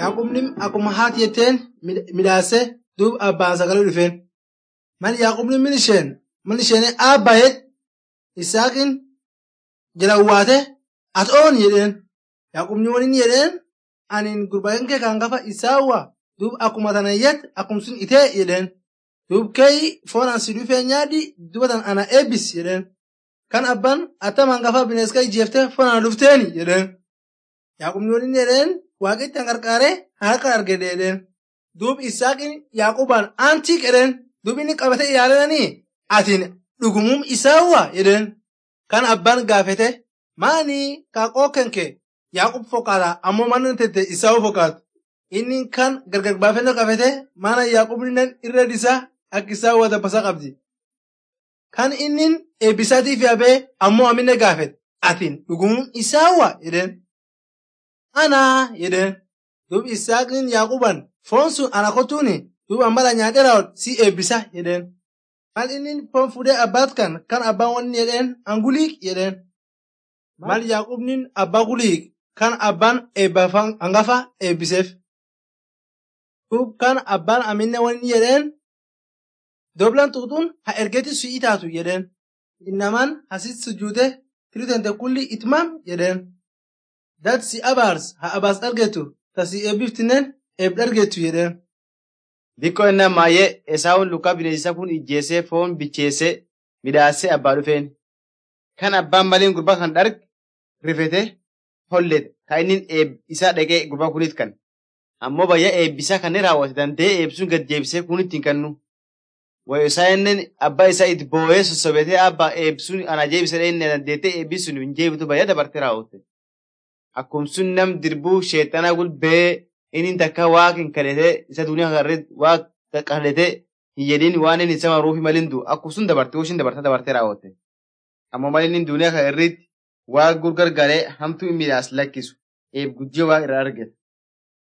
yaaqubni akkuma haati jetteen midhaase duub abbaan sagalee dhufeen. Mal yaaqubni min isheen mal isheen aabbaayet isaaqin jala uwwaate at oon jedheen. Yaaqubni waliin jedheen anin gurbaan kee kan gafa isaawwa duub akkuma tanayyet akkum sun itee jedheen. Duub kee foon an si dhufee nyaadhi dubatan ana eebbis jedheen. Kan abbaan attamaan gafa binees kee ijjeeftee foon ana dhufteeni jedheen. Yaaqubni waliin jedheen waaqitti an qarqaaree harka arge jedheen. Duub isaaqin yaaqubaan aantii jedheen. Duub inni qabatee ilaalanii atiin dhugumum isaawwa jedheen. Kan abbaan gaafete maani kaaqoo kenke yaaqub fokaata ammoo manni tete isaawu fokaatu. Inni kan gargar baafannoo qabate mana yaaqubni irra isaa akka isaawwa dabbasa qabdi. Kan inni eebbisaatiif yaabee ammoo amine gaafete atiin dhugumum isaawwa jedheen. Anaa jedheen. Duub isaaqin yaaquban foon sun ana kotuuni duub ambala nyaatee raawwat si eebbisa jedheen. Mal inni foon fuudhee abbaat kan kan abbaan wanni jedheen anguliik jedheen. Mal yaaqubni abbaa guliik kan abbaan eebbafan hangafa eebbiseef. Duub kan abbaan aminne wanni jedheen doblan tuutuun ha ergeti su'ii taatu jedheen. Innamaan hasit sujuute tiritente kulli itmam jedheen. Dat si abaars ha abaas argetu ta si eebbiftinen eeb argetu jedheen. Dikkoo inni ammaayee Esaawun lukaa bineensa kun ijjeesee foon bicheessee midhaasee abbaa dhufeen. Kan abbaan maliin gurbaa kan dharge rifete hollete kan inni isaa dhaqee gurbaa kunit kan. Ammoo bayyaa eebbisaa kan raawwate danda'ee eebsuun gad jeebisee kun ittiin kannu. Wayo isaa inni abbaa isaa itti boo'ee sossobetee abbaa eebsuun ana jeebisee inni dandeettee eebbisuun hin jeebitu bayyaa dabartee raawwatte. Akkuma sun nam dirbuu sheexanaa gulbee inni takka waa kan kadhatee isa duniyaa kanarratti waa kadhatee hin jedhin waan inni isa maruufi malindu akkuma sun dabartee hooshin dabartee dabartee raawwatte. Ammoo malin inni duniyaa kanarratti waa gurgargaree hamtuu midhaas lakkisu eeb guddiyoo waa irraa argate.